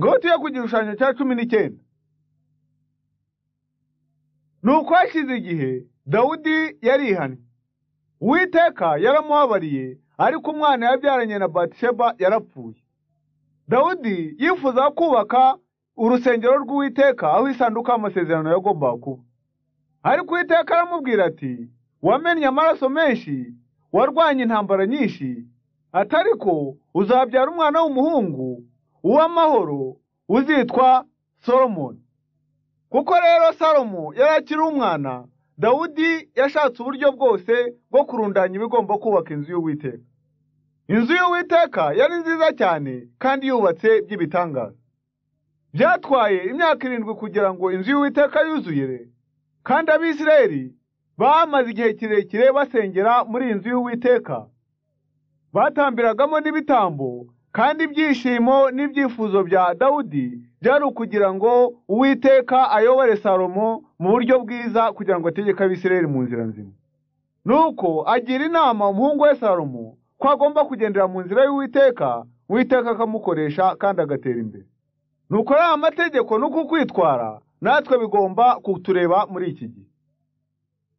ngoti yo ku gishushanyo cya cumi n'icyenda ni uko hashize igihe dawudi yarihannye uwiteka yaramuhabariye ariko umwana yabyaranye na batisheba yarapfuye dawudi yifuza kubaka urusengero rw'uwiteka aho isanduka y'amasezerano yagombaga kuba ariko uwiteka aramubwira ati wamennye amaraso menshi warwanye intambara nyinshi atari ko uzabyara umwana w'umuhungu uw'amahoro uzitwa solomoni kuko rero salomo yari akiri umwana dawudi yashatse uburyo bwose bwo kurundanya ibigomba kubaka inzu y'uwiteka inzu y'uwiteka yari nziza cyane kandi yubatse by'ibitangaza byatwaye imyaka irindwi kugira ngo inzu y'uwiteka yuzuyere kandi abisirayeli bamaze igihe kirekire basengera muri iyi nzu y'uwiteka batambiragamo n'ibitambo kandi ibyishimo n'ibyifuzo bya dawudi byari ukugira ngo uwiteka ayobore salomo mu buryo bwiza kugira ngo ategeke abisirayeli mu nzira nzima nuko agira inama umuhungu we salomo ko agomba kugendera mu nzira y'uwiteka uwiteka akamukoresha kandi agatera imbere nuko ari amategeko n'uku kwitwara natwe bigomba kutureba muri iki gihe